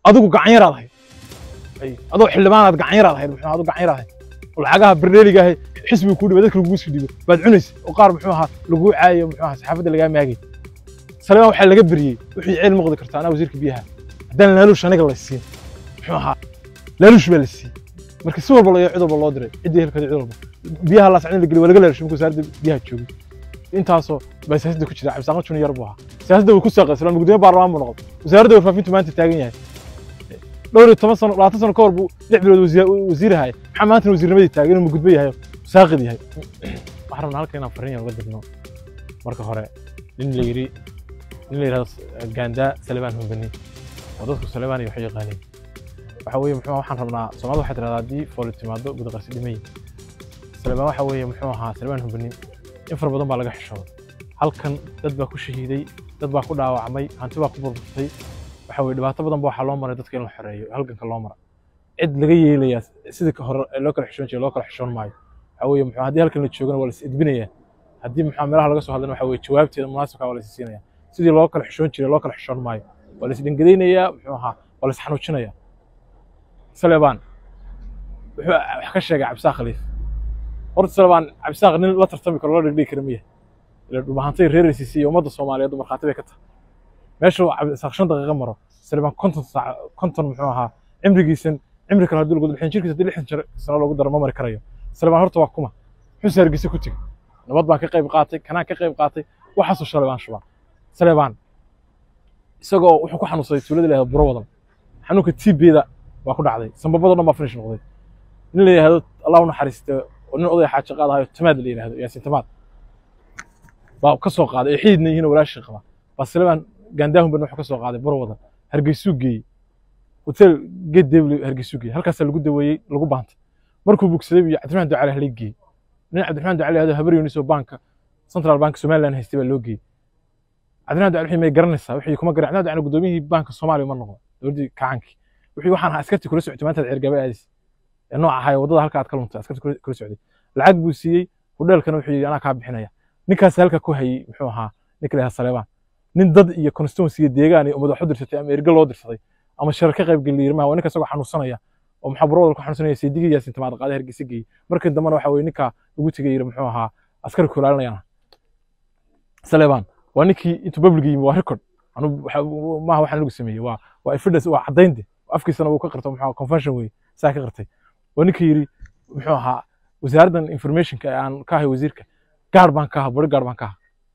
adigu gacan yaraad ahayd ay adoo xildhibaanaad gacan yaraad ahayd muxuu ahaa aduu gacan yaraad ahayd oo lacagaha berneeliga ahay xisbiga kuu dhiba dadka lagugu sii dhibo baad cunaysa oo qaar muxuu ahaa laguu caayo muxuu ahaa saxaafadda lagaa maagay salebaan waxaa laga beriyey wixii ceel maqdi kartaa anaa wasiirka biyaha haddaan laaluush aniga la siin muxuu ahaa laaluush baa la siiyey marka si walba loo cid walba loo diray ciddii helkada cid walba biyaha laascin la geliy waa laga laalushay markuu wasaaradda biyaha joogay intaasoo baa siyaasadda ku jira cabdisaaqo juni yar buu ahaa siyaasadda wuu ku saaqay islaan gudoomiye baarlamaan buu noqday wasaaradda warfaafintu maanta taagan yahay dhowr iyo toban sano labaatan sano ka hor buu lix bilood wasiir ahay maxaa maanta wasiirnimadii taagan inuu mugudbo yahay saaqid yahay waxaan rabnaa halka inaan fariin yar uga dirno marka hore nin la yidhi nin la yidhahdo gaandaa salebaan humbani oo dadku salebaan iyo waxay yaqaaneen waxa weeye muxuu waxaan rabnaa soomaalida waxay tidhahdaa haddii fooli timaado gudaqarsi dhimay salebaan waxa weeye muxuu ahaa salebaan humbani in fara badan baa laga xishooday halkan dad baa ku shahiiday dad baa ku dhaawacmay hanti baa ku burburtay waxa weye dhibaato badan ba waxaa loo maray dadka in la xoreeyo halganka loo mara cid laga yeelayaa sidii ka hore loo kala xishoon jiray loo kala xishoon maayo waxa weeye muxuu haddii halkan la joogana waa la is edbinayaa haddii muxuu meelaha laga soo hadlana waxa weye jawaabteeda munaasibka waa la is siinayaa sidii loo kala xishoon jiray loo kala xishoon maayo waa la is dhangadaynayaa muxuu ahaa waa la is xanuujinayaa salebaan wuxuu wax ka sheegay cabdisaaq khaliif horta salebaan cabdisaaq nin la tartami karo loo dhigdhigi kara miya ila dhumahantay reeraysiisa iyo ummadda soomaaliyeed markhaati bay ka tahay meeshuu cabdisaaq shan daqiiqo maro salebaan konton saac konton muxuu ahaa cimrigiisan cimri kale haddii lagu lixdan jirkiisa haddii lixdan jir sano loogu daro ma mari karayo salebaan horta waa kuma muxuu saargisa ku tegey nabad baan ka qayb qaatay kanaan ka qayb qaatay waxaasoo salebaan shubaa salebaan isagoo wuxuu ku xanuunsaday tuulada la buro wadan xanuunka tibeeda waa ku dhacday sambabadoo dhan baa finish noqday nin la yidhahdo allah u naxariiste oo nin odaya xaajo qaadahayo tamaad la yidhahdo yaasin tamaad baa ka soo qaaday ay xididna yihiin oo walaashii qaba baa salebaan gaandaahun ban wuxuu ka soo qaaday buro wadan hargeysuu geeyey hotel geed debli hargeysuu geeyey halkaasaa lagu daweeyey lagu baantay markuu bogsaday iyo cabdiraxmaan ducale halay geeyey nin cabdiraxmaan ducale yahdo habar yunis oo banka central bank somaliland haystay baa loo geeyey cabdiraxmaan ducale wixii may garanaysaa wixii kuma garan cabdiraxmaan ducale gudoomiyihii banka soomaaliya ma noqdo dowladdii kacankii wixii waxaan ahaa askartii kula socotay maanta ceergaba aadis ee nooc ahaa waddada halka aad ka luntay askartii kula socday lacag buu siiyey hudheelkana wuxuu yidhi anaa kaa bixinaya ninkaas halka ku hayey muxuu ahaa ninka la yidhaha salebaan nin dad iyo constituency iyo deegaan iyo ummad wax u dirsatay ama erge loo dirsaday ama shirar ka qayb geliya yirmaha waa ninka isagoo xanuunsanaya oo maxaa burawdal ku xanuunsanaya saydigii yaasin tamaad qaaday hargeysa geeyey markii dambena waxa weye ninka ugu tegay yiri muxuu ahaa askari ku ilaalinayana salebaan waa ninkii intuu babliga yimi waa record anu maaha waxaan lagu sameeyey waa waa evidence waa caddaynte afkiisana uu ka qirto muxuu convention wey saa ka qirtay waa ninkii yiri muxuu ahaa wasaaraddan informationka ee aan ka ahay wasiirka gaar baan ka ahaa body gaar baan ka ahaa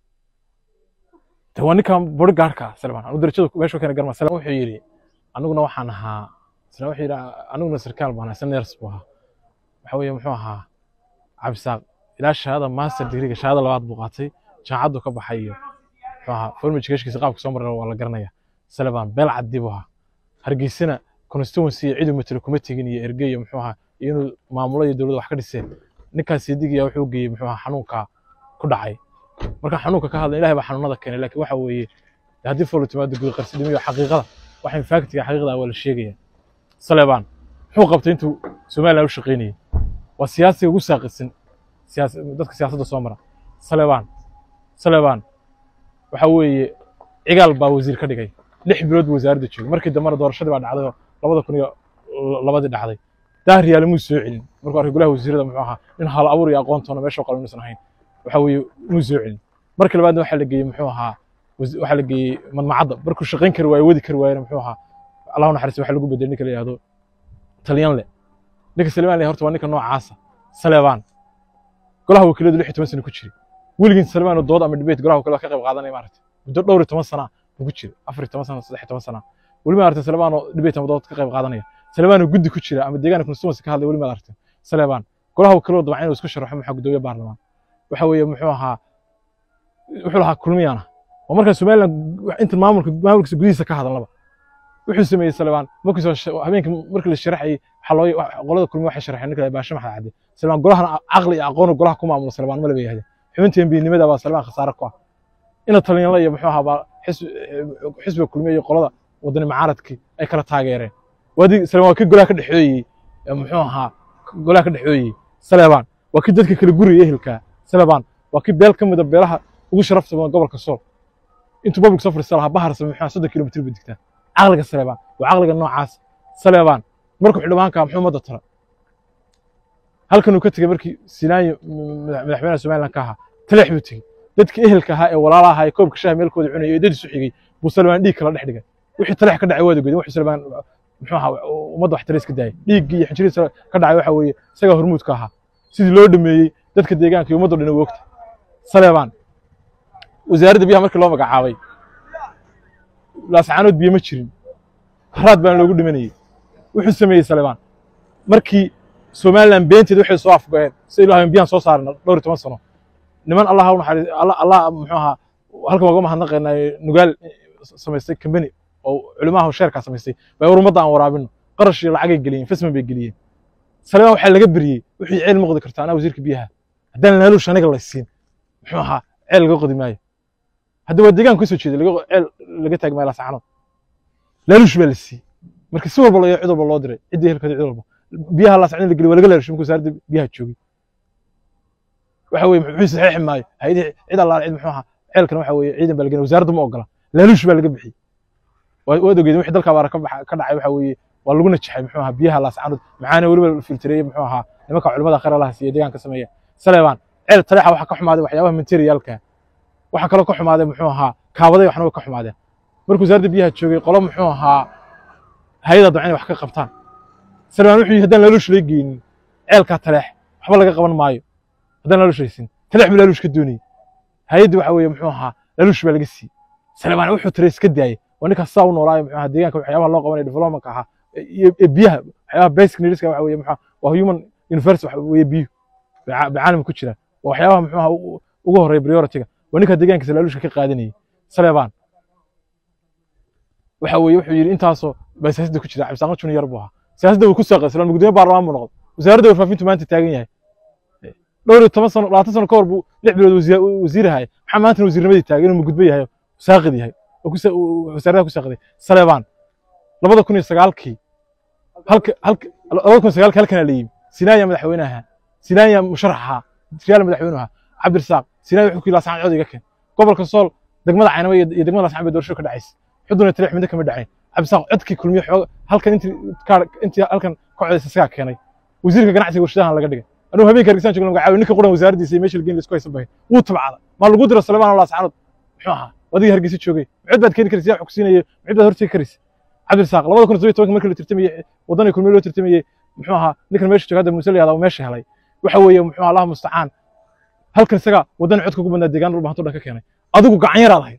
de waa ninkan body gaarka salebaan anu darajada meesha keena garma salebaan wuxuu yidhi aniguna waxaan ahaa isla wuxuu yidhi aniguna sarkaal baan ahaa ners buu ahaa waxa weeye muxuu ahaa cabdisaaq ilaa shahaada master degreega shahaada labaad buu qaatay jaamacaddu ka baxay iyo muxuu ahaa form educationkiisa qaabka soo maray waa la garanaya salebaan beel caddi buu ahaa hargeysana constituency iyo cidu matalo kuma tegin iyo erge iyo muxuu ahaa iyo inuu maamulo iyo dowladda wax ka dhiseen ninkaas sidigiya wuxuu geeyey muxuu ahaa xanuunka ku dhacay marka xanuunka ka hadla ilahay baa xanuunada keenay laakiin waxa weeye haddii foolo timaado guud qarsidhimiyo xaqiiqada waxa infactiga xaqiiqda waa la sheegaya salebaan muxuu qabtay intuu somaliland u shaqaynayay waa siyaasiga ugu saaqisan dadka siyaasadda soo mara salebaan salebaan waxa weeye cigaal baa wasiir ka dhigay lix bilood buu wasaaradda joogay markii dambena doorashadii baa dhacday oo labada kun iyo labadii dhacday daahriyaale muu soo celin markuu arkay golaha wasiirada muxuu ahaa nin hal abuur iyo aqoontoona meesha qalan inuusan ahayn waxa weeye muu soo celin markii labaadna waxaa la geeyey muxuu ahaa waxaa la geeyey madmacadda markuu shaqayn kari waayo wadi kari waayena muxuu ahaa allahu naxariis waxa lagu bedelay ninka la yihahdo talyanle ninka salebaan le horta waa ninka noocaasa salebaan golaha wakiiladu lix iyo toban sano ku jiray weligiin salebaan oo dood ama debate golaha wakiilada ka qayb qaadanaya maaragtay muddo dhowr iyo toban sana buu ku jiray afar iyo toban sana saddex iyo toban sana weli ma aragtay salebaan oo debate ama dood ka qayb qaadanaya salebaan oo guddi ku jira ama deegaanka constituency ka hadlay weli ma aragtay salebaan golaha wakiilada dabcan inuu isku sharaxo maxaa gudoomiye baarlamaan waxa weeye muxuu ahaa wuxuu lahaa kulmiyana oo markaa somaliland inta maamulka maamulkiisa gudihiisa ka hadalnaba wuxuu sameeyey salebaan markiisoo habeenkii markii la sharaxayay waxaa loo qolada kulmi waxay sharaxeen ninka baashe maxad cadde salebaan golahana caqli iyo aqoon golaha ku maamulo salebaan ma laba yahdeen xubinta embiinimada baa salebaan khasaare ku ah ina talyanla iyo muxuu ahaa baa xisbiga kulmiya iyo qolada wadani macaaradkii ay kala taageereen waadi salebaan waa kii golaha ka dhexooyey muxuu ahaa golaha ka dhexooyey salebaan waa kii dadka kala guriyay ehelkaa salebaan waa kii beel ka mida beelaha ugu sharafta badan gobolka sool intuu public soo fadhiista lahaa bahar same maxaa soddon kilomitr ba digtaa caqliga saleebaan waa caqliga noocaas saleebaan markuu xildhibaanka muxuu ummadda tara halkan uu ka tegey markii sinaayo madaxweynaha somaliland ka ahaa taleex buu tegey dadkii ehelka ahaa ee walaala ahaa ee koobka shaha meelkooda cunayay ee dadiisu xigay buu salebaan dhiig kala dhex dhigay wixii taleex ka dhacay waad ogeedin wuxuu salebaan muxuu ahaa ummadda wax tarays ka daayay dhiiggii iyo xinjirihiisa ka dhacay waxa weeye isagaa hormuudka ahaa sidii loo dhameeyey dadka deegaanka iyo ummadda dhan way ogta saleebaan wasaaradda biyaha markii loo magacaabay laascaanood biyo ma jirin haraad baana loogu dhimanayey wuxuu sameeyey saleebaan markii somaliland beenteed waxay soo afgo'een si ilaahay biyaan soo saarna dhowr iyo toban sano niman allah u naxariis allah allah muxuu ahaa halkan waa uga mahadnaqaynaa nugaal samaystay kambani oo culimaha sheerkaa samaystay bay war ummadda aan waraabino qarash iyo lacagay geliyeen fasman bay geliyeen saleebaan waxaa laga beriyey wixii ceel ma qodi karta anaa wasiirka biyaha haddaan laaluush aniga la siin muxuu ahaa ceel laga qodi maayo hadda waa deegaan kasoo jeeda ceel laga taagi maayo laascaanood laaluush baa la siiyey marka si walba cid walba loo diray ciddii helkeeda cid walba biyaha laascaanood la geliy waa laga laalush markuu wasaaradda biyaha joogay waxa weye muxuu saxeexi maayo hayadii cid allaale cid muxuu ahaa ceelkan waxa weeye ciidan baa la geliy wasaaradda ma ogola laaluush baa laga bixiyey waad ogeedin wixii dalka abaara ka dhacay waxa weeye waa lagu najaxay muxuu ahaa biyaha laascaanood maxaana weliba filtireeyey muxuu ahaa nimanka culimada khayr allaha siiya deegaanka sameeya saleebaan ceel taleexa waxa ka xumaaday waxyaabaha materialka waxa kaloo ka xumaaday muxuu ahaa kaabaday waxna way ka xumaadeen markuu wasaaradda biyaha joogay qolo muxuu ahaa hay-ada dabcan inay wax ka qabtaan saleebaan wuxuu yidhi haddaan laaluush lay geynin ceelkaa taleex waxba laga qaban maayo haddaan laaluush laysin taleex buu laaluush ka doonayey hay-addi waxa weeye muxuu ahaa laaluush baa laga siiyey saleebaan wuxuu tare iska daayey waa ninkaas saa u noolaayo muxuu ahaa deegaanka waxyaabaha loo qabanaya developmentka ahaa iyo biyaha waxyaabaha basic needska waxa weeye muxuu waa human universe waxa weeye biyuhu bay caalamka ku jiraan waa waxyaabaha muxuu ahaa ugu horreeya priority-ga waa ninka deegaankiisa laaluushka ka qaadanayay saleebaan waxa weeye wuxuu yidhi intaasoo baa siyaasadda ku jira cabdisaaqo junior buu ahaa siyaasadda wuu ku saaqay islaan gudoomiye baarlamaan buu noqday wasaaradda warfaafintu maanta taagan yahay dhowr iyo toban sano labaatan sano ka hor buu lix bilood wasiir ahay maxaa maanta wasiirnimadii taagay inuu mugudbo yahay saaqid yahay wasaaradaha ku saaqday saleebaan labada kun iyo sagaalkii halka halka labada kun iyo sagaalkii halkanaa la yimi sinaaya madaxweynaha sinaaya musharaxa riyaal madaxweynuha cabdirasaaq sinaaya wuxuu ku yidhi laascaan cod iga keen gobolka sool degmada caynaba iyo degmada laascaan bay doorasho ka dhacaysa xuduna taleex midna kama dhacayn cabdisaaq codkii kulmiye xoog halkan intii intii halkan ka codaysa isagaa keenay wasiirka ganacsiga warshadahan laga dhigay anuu habeenka hargeysan joogna magacaabi ninka quran wasaaraddiisa iyo meesha lageyn laisku haysan bahay wuu tabcada maa lagu diro salebaan oo laascaanood muxuu ahaa adiga hargeysa joogay mucid baad keeni karaysa yaa xogsiinaya mucid baad hortegi karaysa cabdirasaaq labada kun iyo tobanka markii la tirtamayey waddan kulmiye loo tirtamayey muxuu ahaa ninkan meesha jooga hadda muuse la yahdaa meesha helay waxa weeye muxuu ahaa allaha mustacaan halkan isaga waddan codka ugu badnaa deegaan dhulba hantu dhan ka keenay adigu gacan yaraad ahayd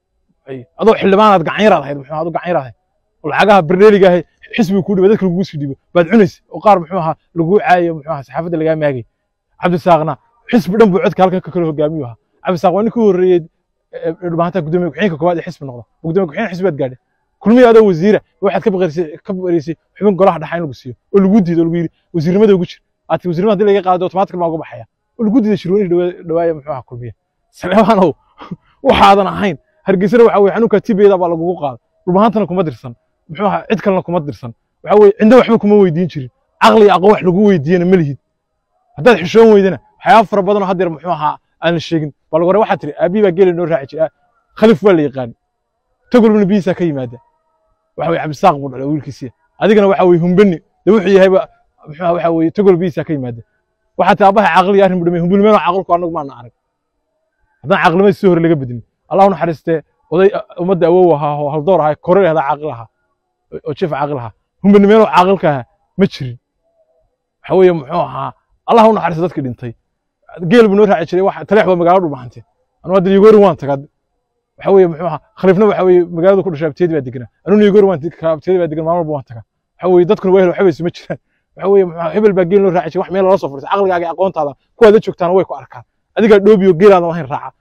adoo xildhibaanaad gacan yaraad ahayd muxuu adigu gacan yaraad ahayd lacagaha berneeliga ahay xisbiga kuu dhibo dadka lagugu sii dhibo baad cunaysa oo qaar muxuu ahaa laguu caayo muxuu ahaa saxaafadda lagaa maagay cabdisaaqna xisbi dhan buu codka halkan ka kala hogaamiyu ahaa cabdisaaq waa ninkii horreeyey dhulbahantaa gudoomiye ku-xigeenka koowaad ee xisbi noqda gudoomiye ku-xigeen xisbi baad gaadhay kulmiye adoo wasiira waxaad ka baqarisay ka baqarisay xubin golaha dhaxa in lagu siiyo oo lagu diido oo lagu yidhi wasiirnimada ugu jir aad wasiirnimada haddii laga qaado automatic maa uga baxaya oo lagu diiday shirweynihii dhawaaya muxuu ahaa kulmiye saleebaanow waxaadan ahayn hargeysana waxa weye xanuunka tibeeda baa lagugu qaada dhulbahantana kuma dirsan muxuu ahaa cid kalena kuma dirsan waxa weye cinda waxba kuma weydiin jirin caqli iyo aqoon wax lagu weydiiyana ma lihid haddaad xishoon weydana waxyaaba fara badanoo haddeer muxuu ahaa aan la sheegin baa lagu hore waxaa tiri aabii baa geeli noo raaci jira khalif waa la yaqaan tagolbna biyihiisaa ka yimaada waxa weye cabdisaaq buu dhalay wiilkiisiya adigana waxa weye humbani de wuxuu yahayba muxuu waxa weye tagol biyihiisaa ka yimaada waxaa tii aabbaha caqli iyo arrin bu dhamay humbani meeno caqlku annagu maana arag haddaan caqlimadii si hore laga bedin allah u naxariistee oday ummadda awow ahaa oo haldoor ahaa kore ahdaa caaqil ahaa oo jeef caaqil ahaa humbani meeno caaqilka ahaa ma jirin waxa weeye muxuu ahaa allah u naxariista dadkii dhintay geel buu noo raaci jiray wax taleex waa magaalo dhulbahante anu hadda yogori waan tagaa waxa weeye muxuu ahaa khaliifna waxa weeye magaalada ku dhashay abteedi baa deganaa anuna yogori waan abteedi baa degan maalin walba waan tagaa waxa weeye dadkuna waa hel waxba isuma jiraan waxa weeye muxuu hebel baa geel noo raaci jiray wax meel lala soo furtay caqligaaga aqoontaada kuwaad la joogtaana way ku arkaan adigaa dhoobiyo geelaada lahayn raaca